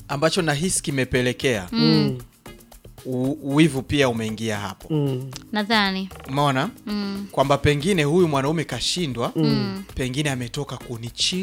ambacho nahisi kimepelekea u- uwivu pia umeingia hapo Mm. nadhani umeona mm. kwamba pengine huyu mwanaume kashindwa pengine ametoka kunichit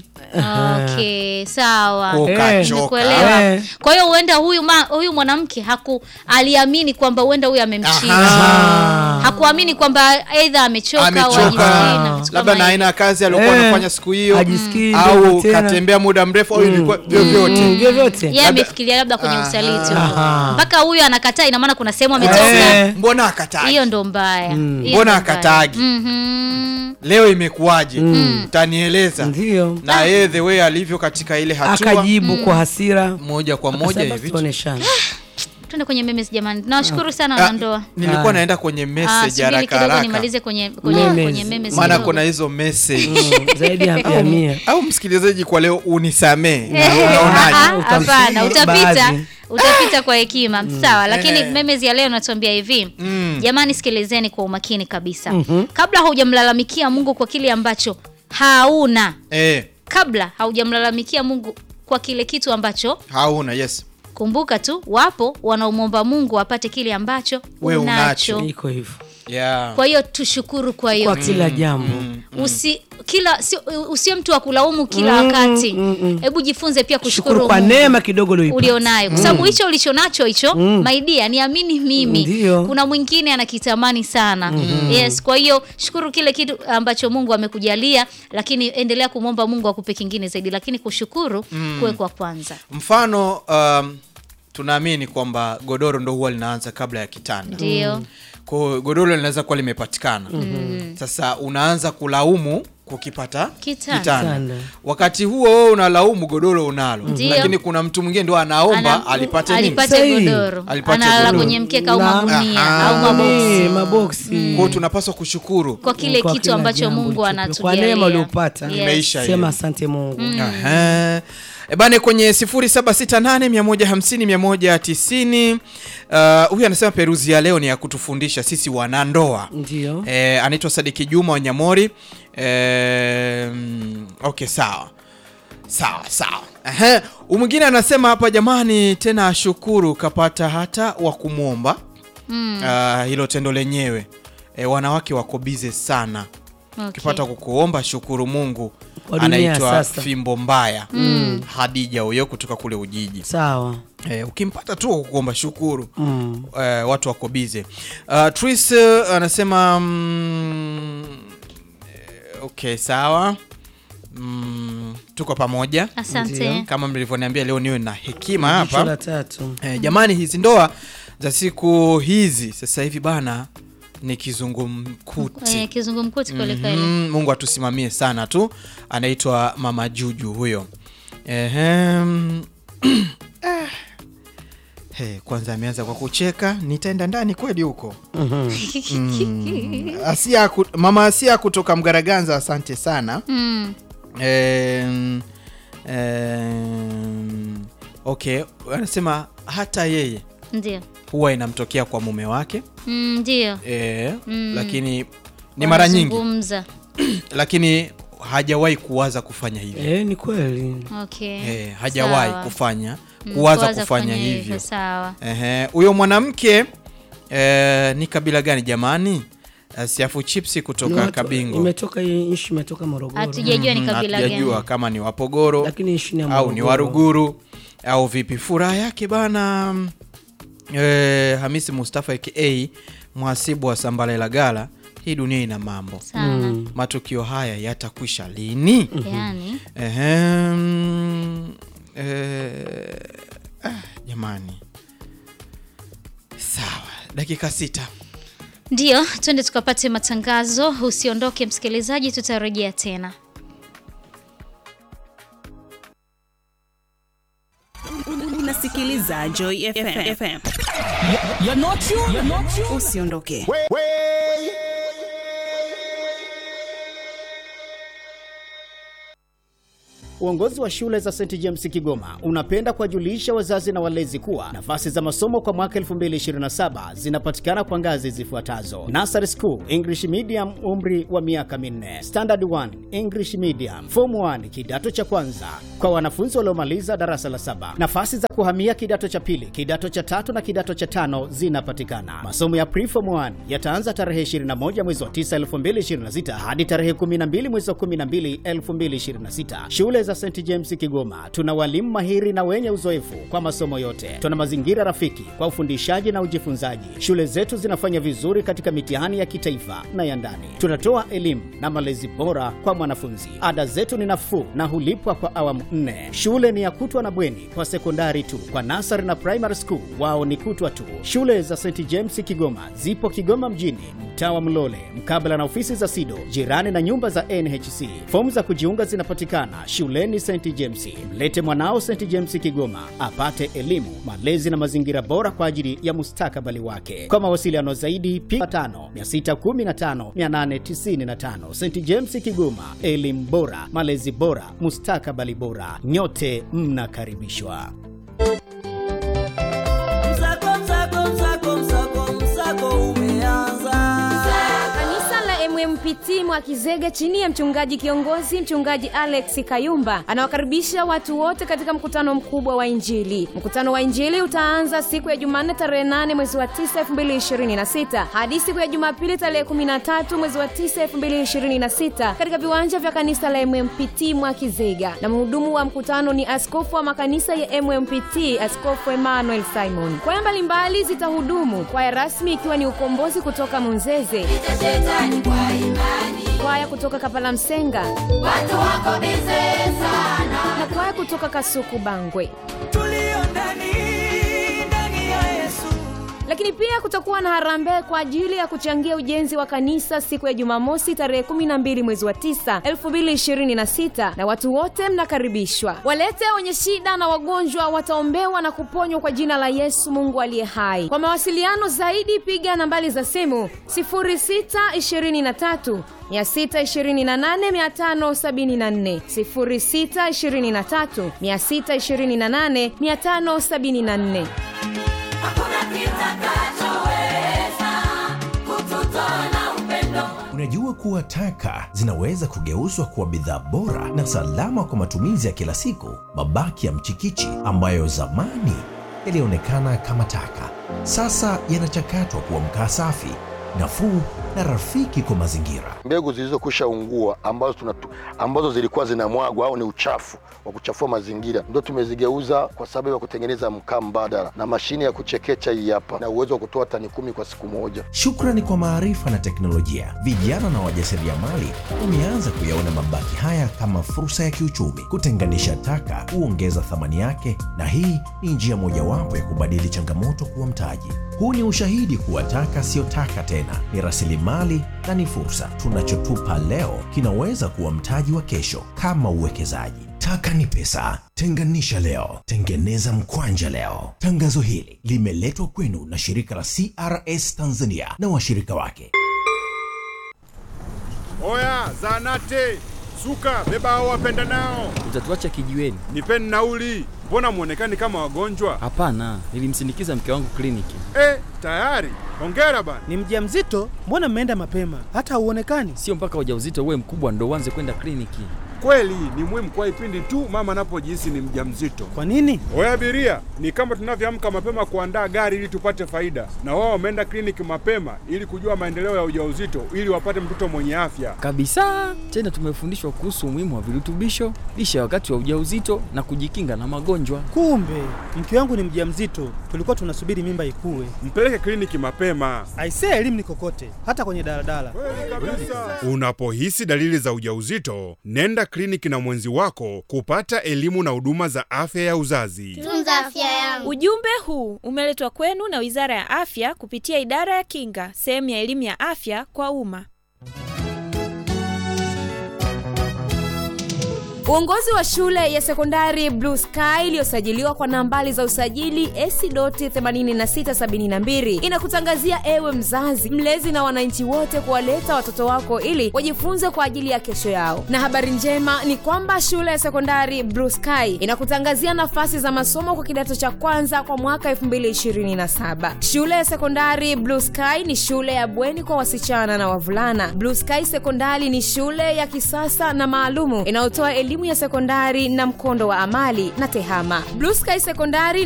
okay sawa Kwa Eh. kachoka. Nimekuelewa. Eh. kwa hiyo huenda huyu ma, huyu mwanamke haku aliamini kwamba huenda huyu amemchia Aha. hakuamini kwamba aidha amechoka au amechoka hajisikii na vitu labda kama na aina ya kazi aliyokuwa Eh. anafanya siku hiyo Hajisikii au ndio tena. katembea muda mrefu au ilikuwa Mm, vyovyote vyovyote yeye amefikiria labda kwenye Aha. usaliti Aha. mpaka huyu anakataa ina maana kuna sehemu ametoka Eh. mbona akataji hiyo ndo mbaya Hiyo ndo mbona mbaya. akatagi Mhm. leo imekuwaje utanieleza ndio na yeye the way alivyo katika ile hatua akajibu kwa hasira moja kwa moja Akasema, hivi tuoneshane. twende kwenye memes jamani nawashukuru sana wanandoa nilikuwa Ah. naenda kwenye Ah, message subiri haraka kidogo haraka nimalize kwenye kwenye, Memes. kwenye memes maana kidogo. kuna hizo message Mm, zaidi ya ya mia au msikilizaji kwa leo unisamee Eh, unaonaje ah, ah, hapana Utamsikia utapita baadhi. utapita kwa hekima sawa lakini Eh. memes ya leo natuambia hivi Mm. jamani sikilizeni kwa umakini kabisa kabla haujamlalamikia mungu kwa kile ambacho hauna eh, kabla haujamlalamikia mungu kwa kile kitu ambacho hauna yes kumbuka tu wapo wanaomwomba mungu apate kile ambacho We unacho unacho. iko hivyo yeah. kwa hiyo tushukuru kwa kwa yote kila jambo usi kila si, usiwe mtu wa kulaumu kila wakati hebu jifunze pia kushukuru shukuru kwa Mungu neema kidogo ulioipata. ulionayo kwa sababu hicho ulichonacho hicho Mm. maidia niamini mimi Ndio. kuna mwingine anakitamani sana yes kwa hiyo shukuru kile kitu ambacho mungu amekujalia lakini endelea kumwomba mungu akupe kingine zaidi lakini kushukuru kuwe kwa kwanza mfano um, tunaamini kwamba godoro ndo huwa linaanza kabla ya kitanda ndio kwa hiyo godoro linaweza kuwa limepatikana sasa unaanza kulaumu kukipata Kitanda. Kitanda. wakati huo wewe unalaumu godoro unalo Ndio. lakini kuna mtu mwingine ndo anaomba Ana- alipate nini alipate Sahi. godoro Alipate analala godoro. kwenye mkeka au Na- magunia Aha. au maboksi Eh, maboksi kwa hiyo tunapaswa kushukuru kwa kile Kwa kitu kila ambacho jambo mungu ulichopewa. anatujalia Kwa neema uliopata. Yes. Imeisha hiyo. sema asante mungu Aha. E bane kwenye 0768150190 uh, huyu anasema peruzi ya leo ni ya kutufundisha sisi wanandoa ndio e, anaitwa Sadiki Juma Wanyamori e, mm, okay sawa sawa sawa Ehe, huyu mwingine anasema hapa jamani tena ashukuru kapata hata wa kumwomba Mm, uh, hilo tendo lenyewe e, wanawake wako bize sana okay. ukipata kukuomba shukuru mungu Kwa dunia ya anaitwa sasa. fimbo mbaya mm. hadija huyo kutoka kule ujiji sawa e, ukimpata tu kukuomba shukuru mm. e, watu wako bize uh, tris uh, anasema mm, eh, okay sawa mm, tuko pamoja asante Ndio. kama mlivyoniambia leo niwe na hekima Jicho hapa la tatu e, jamani hizi ndoa za siku hizi sasa hivi bana ni kizungumkuti Eh, kizungumkuti kweli kweli Mhm, mungu atusimamie sana tu anaitwa mama juju huyo Ehem. Ah. He, kwanza ameanza kwa kucheka nitaenda ndani kweli huko mm. asia ku, mama asia kutoka mgaraganza asante sana Mm, Em, em, okay anasema hata yeye ndio huwa inamtokea kwa mume wake Mm, ndio e, Mm. lakini ni mara nyingi Wanazungumza. lakini hajawahi kuwaza kufanya hivyo eh, ni kweli okay e, hajawahi Sawa. kufanya Mm, kuwaza kufanya hivyo sawa Ehe, huyo mwanamke e, ni kabila gani jamani Eh, siafu chipsi Ni kutoka watu- kabingo imetoka hii nchi imetoka morogoro hatujajua ni Mhm, kabila hatujajua gani kama ni wapogoro lakini nchi ni ya au ni Morogoro. waruguru au vipi furaha yake bana e, hamisi mustafa aka mhasibu wa sambalela gala hii dunia ina mambo sana Mm. matukio haya yatakwisha lini yani Ehem, eh, ah, jamani sawa dakika sita ndio twende tukapate matangazo usiondoke msikilizaji tutarejea tena unasikiliza Joy FM. FM. Usiondoke. Uongozi wa shule za St James Kigoma unapenda kuwajulisha wazazi na walezi kuwa nafasi za masomo kwa mwaka 2027 zinapatikana kwa ngazi zifuatazo: Nursery School English Medium, umri wa miaka minne; Standard 1 English Medium; Form 1 kidato cha kwanza kwa wanafunzi waliomaliza darasa la saba. Nafasi za kuhamia kidato cha pili, kidato cha tatu na kidato cha tano zinapatikana. Masomo ya Preform 1 yataanza tarehe 21 mwezi wa 9 2026 hadi tarehe 12 mwezi wa 12 2026. Shule za St James Kigoma tuna walimu mahiri na wenye uzoefu kwa masomo yote. Tuna mazingira rafiki kwa ufundishaji na ujifunzaji. Shule zetu zinafanya vizuri katika mitihani ya kitaifa na ya ndani. Tunatoa elimu na malezi bora kwa mwanafunzi. Ada zetu ni nafuu na hulipwa kwa awamu nne. Shule ni ya kutwa na bweni kwa sekondari tu. Kwa nasari na primary school wao ni kutwa tu. Shule za St James Kigoma zipo Kigoma mjini, mtaa wa Mlole, mkabala na ofisi za SIDO, jirani na nyumba za NHC. Fomu za kujiunga zinapatikana shuleni St James. Mlete mwanao St James Kigoma apate elimu, malezi na mazingira bora kwa ajili ya mustakabali wake. Kwa mawasiliano zaidi, piga 5 615 895. St James Kigoma, elimu bora, malezi bora, mustakabali bora. Nyote mnakaribishwa. Msako, msako, msako, msako, msako umeanza. Kanisa la MMPT Mwakizege chini ya mchungaji kiongozi mchungaji Alex Kayumba anawakaribisha watu wote katika mkutano mkubwa wa Injili. Mkutano wa Injili utaanza siku ya Jumanne tarehe 8 mwezi wa 9 2026 hadi siku ya Jumapili tarehe 13 mwezi wa 9 2026 katika viwanja vya kanisa la MMPT Mwakizega, na mhudumu wa mkutano ni askofu wa makanisa ya MMPT Askofu Emmanuel Simon. Kwaya mbalimbali zitahudumu, kwaya rasmi ikiwa ni ukombozi kutoka Munzeze, kwaya kutoka Kapala Msenga na kwaya kutoka Kasuku Bangwe. Tulio ndani, ndani ya Yesu. Lakini pia kutakuwa na harambee kwa ajili ya kuchangia ujenzi wa kanisa siku ya Jumamosi tarehe 12 mwezi wa 9 2026, na watu wote mnakaribishwa. Walete wenye shida na wagonjwa wataombewa na kuponywa kwa jina la Yesu Mungu aliye hai. Kwa mawasiliano zaidi piga nambari za simu 0623 628 574 0623 628 574. Hakuna kitakachoweza kututoa na upendo. Unajua kuwa taka zinaweza kugeuzwa kuwa bidhaa bora na salama kwa matumizi ya kila siku. Mabaki ya mchikichi ambayo zamani yalionekana kama taka, sasa yanachakatwa kuwa mkaa safi, nafuu na rafiki kwa mazingira. mbegu zilizokwisha ungua ambazo, tunatu, ambazo zilikuwa zinamwagwa au ni uchafu wa kuchafua mazingira ndio tumezigeuza kwa sababu ya kutengeneza mkaa mbadala na mashine ya kuchekecha hii hapa na uwezo wa kutoa tani kumi kwa siku moja. Shukrani kwa maarifa na teknolojia, vijana na wajasiriamali wameanza kuyaona mabaki haya kama fursa ya kiuchumi. Kutenganisha taka huongeza thamani yake, na hii ni njia mojawapo ya kubadili changamoto kuwa mtaji. Huu ni ushahidi kuwa taka siyo taka tena, ni rasilimali na ni fursa. Tunachotupa leo kinaweza kuwa mtaji wa kesho, kama uwekezaji. Taka ni pesa. Tenganisha leo, tengeneza mkwanja leo. Tangazo hili limeletwa kwenu na shirika la CRS Tanzania na washirika wake. Oya, zanate suka, beba hao wapenda nao, Utatuacha kijiweni? nipeni nauli. Mbona mwonekani kama wagonjwa? Hapana, nilimsindikiza mke wangu kliniki. Eh, tayari. Hongera bana. Ni mjamzito? Mbona mmeenda mapema? Hata hauonekani. Sio mpaka ujauzito uwe mkubwa ndo uanze kwenda kliniki. Kweli ni muhimu kwa ipindi tu mama anapojihisi ni mjamzito. Kwa nini? Oya abiria, ni kama tunavyoamka mapema kuandaa gari ili tupate faida, na wao wameenda kliniki mapema ili kujua maendeleo ya ujauzito ili wapate mtoto mwenye afya. Kabisa. Tena tumefundishwa kuhusu umuhimu wa virutubisho, lishe wakati wa ujauzito na kujikinga na magonjwa. Kumbe mke wangu ni mjamzito, tulikuwa tunasubiri mimba ikue. Mpeleke kliniki mapema. Aisee, elimu ni kokote, hata kwenye daladala. Unapohisi dalili za ujauzito, nenda kliniki na mwenzi wako kupata elimu na huduma za afya ya uzazi. Tunza afya yangu. Ujumbe huu umeletwa kwenu na Wizara ya Afya kupitia Idara ya Kinga, sehemu ya elimu ya afya kwa umma. Uongozi wa shule ya sekondari Blue Sky iliyosajiliwa kwa nambari za usajili S.8672 inakutangazia ewe mzazi, mlezi na wananchi wote kuwaleta watoto wako ili wajifunze kwa ajili ya kesho yao. Na habari njema ni kwamba shule ya sekondari Blue Sky inakutangazia nafasi za masomo kwa kidato cha kwanza kwa mwaka 2027. Shule ya sekondari Blue Sky ni shule ya bweni kwa wasichana na wavulana. Blue Sky Sekondari ni shule ya kisasa na maalumu inayotoa elimu ya sekondari na mkondo wa amali na tehama. Blue Sky Sekondari